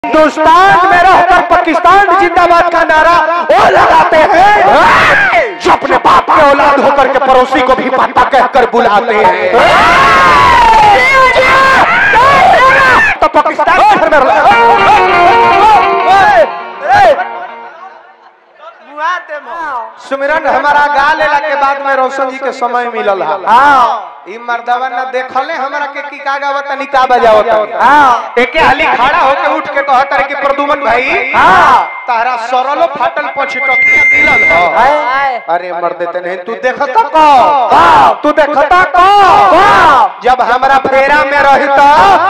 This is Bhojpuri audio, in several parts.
हिंदुस्तान में रहकर पाकिस्तान जिंदाबाद का नारा वो लगाते हैं जो अपने बाप के औलाद होकर के पड़ोसी को भी पापा कहकर बुलाते हैं तो पाकिस्तान घर में सुमिरन हमारा गा लेला के बाद में रोशन जी के समय मिलल है ई मर्दवा न देखले हमरा के की का गावत तनी का बजावत हां एके हाली खड़ा होके उठ के कहत रे कि प्रदुमन भाई हां तारा सरलो फाटल पछटकिया मिलल ह अरे मर्द ते नहीं तू देखता को तू देखता को जब हमरा फेरा में रही तो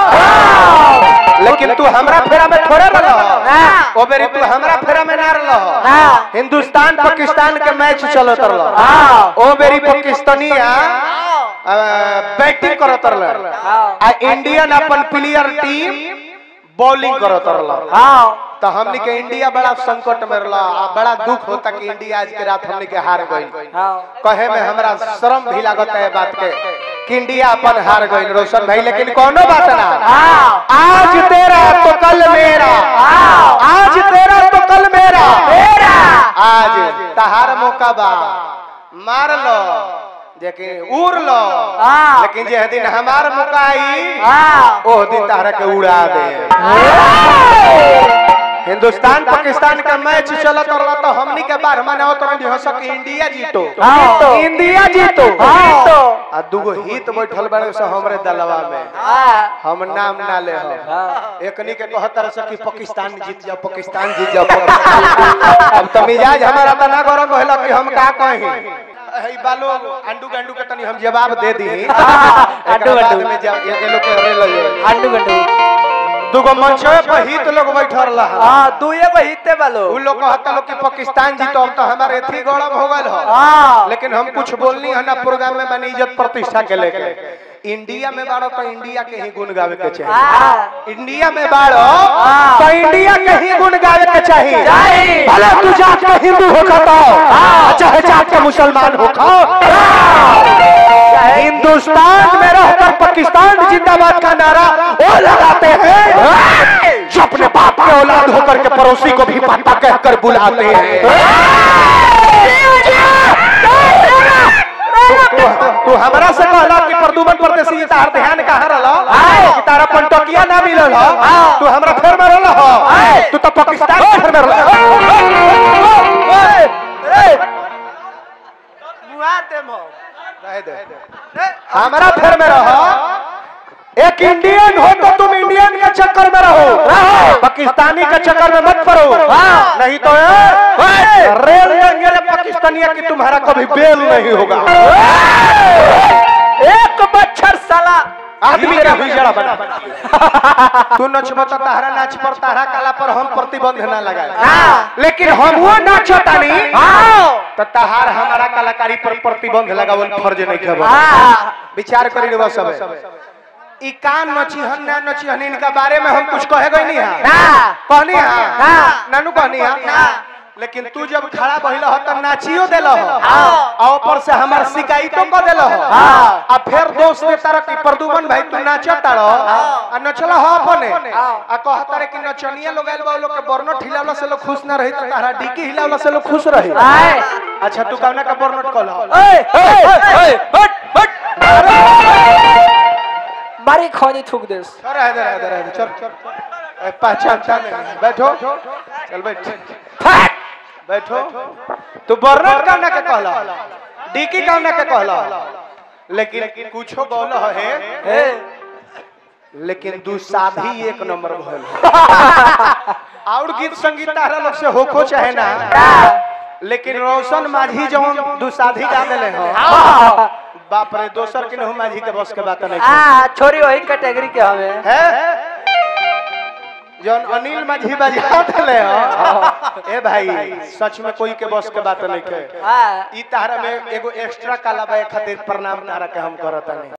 लेकिन तू हमरा फेरा में थोड़े रह ओ बेरी तू हमरा फेरा में ना रह हिंदुस्तान पाकिस्तान के मैच चलत रह ओ बेरी पाकिस्तानिया बैटिंग करत रहल आ इंडियन अपन प्लेयर टीम बॉलिंग करत रहल तो हमनी के इंडिया बड़ा संकट में रहला आ बड़ा दुख होता कि इंडिया आज के रात हमनी के हार गई कहे में हमरा शर्म भी लागत है बात के कि इंडिया अपन हार गई रोशन भाई लेकिन कोनो बात ना आज तेरा तो कल मेरा आज तेरा तो कल मेरा आज तहार मौका बा मार लो लेकिन उड़ लो लेकिन जे दिन हमार मौका आई ओह दिन तारा के उड़ा दे हिंदुस्तान पाकिस्तान का मैच चलत रहा तो हमनी के बार मनाओ तो नहीं हो सके इंडिया जीतो इंडिया जीतो आ दूगो हित बैठल बड़े से हमरे दलवा में हम नाम ना ले हो एकनी के कहतर से कि पाकिस्तान जीत जाओ पाकिस्तान जीत जाओ पाकिस्तान। अब तो मिजाज हमारा तो ना गरम होला कि हम का कही हई बालो अंडू गंडू के तनी हम जवाब दे दी अंडू बाद गंडू। में जब ये लोग के रे लगे अंडू गंडू दूगो मंचवे पर हित लोग बैठल रहा हाँ दुए बहिते बालो उ लोग कहता लोग कि पाकिस्तान जीतो हम तो हमारे एथी गौरव हो गल हो हाँ लेकिन हम कुछ बोलनी है ना प्रोग्राम में बनी इज्जत प्रतिष्ठा के लेके इंडिया में बाड़ो तो इंडिया के ही गुण गावे के चाहिए हाँ इंडिया में बाड़ो तो इंडिया के ही गुण गावे के चाहिए चाहिए। भले तू जात के हिंदू हो तो चाहे जात के मुसलमान हो हिंदुस्तान में रहकर पाकिस्तान जिंदाबाद का नारा वो लगाते हैं जो अपने बाप के औलाद होकर के पड़ोसी को भी पापा कहकर बुलाते हैं तू- तू हमरा से कहला कि प्रदुमन परदेसी ये तार ध्यान कहाँ रहल कि तारा पंटकिया ना मिलल ह तू हमरा फेर में रहल ह तू तो पाकिस्तान के फेर में रहल रहे दे हमरा फेर में रह एक इंडियन हो तो तुम इंडियन के चक्कर में रहो पाकिस्तानी के चक्कर में मत पड़ो नहीं तो ए, रेल लेंगे पाकिस्तानिया की तुम्हारा कभी बेल नहीं होगा एक मच्छर साला आदमी का हिजड़ा बना तू नच बता तारा नाच पर तारा कला पर हम प्रतिबंध ना लगाए लेकिन हम वो नाचो तानी तो तहार हमारा कलाकारी पर प्रतिबंध लगावल फर्ज नहीं खबर विचार करी रे सब ई कान नचिहन ना नचिहन इनका बारे में हम कुछ कहे गई नहीं है कहनी है नानू कहनी है लेकिन तू जब खड़ा बहिल हो त नाचियो देल हो आ ऊपर से हमार शिकायतो क देल हो आ फिर दोस्त ने तारा की प्रदुमन भाई तू नाचत तारो आ नचला हो अपने आ कहता रे कि नचनिया लोग आइल बा उ लोग के बर्नट हिलावला से लोग खुश ना रही त तारा डिकी हिलावला से लोग खुश रही अच्छा तू कवना का बर्नट कहला मारी खोनी थूक देस चल रहे दे रहे दे रहे दे चल चल ए, पहचानता नहीं बैठो चल बैठ बैठो तू बर्नट कवना के कहला डिकी कवना के कहला लेकिन कुछो बोल है लेकिन दू साधी एक नंबर भइल और गीत संगीत तारा लोग से होखो चाहे ना लेकिन रोशन माझी जवन दू साधी गा देले हो बाप रे दोसर के नहीं माझी के बस के बात नहीं आ छोरी वही कैटेगरी के हमें है जौन अनिल माझी बजा देले हो ए भाई सच में कोई के बस के बात नहीं के हाँ ई तारा में एगो एक्स्ट्रा काला बा खातिर प्रणाम तारा के हम करत नहीं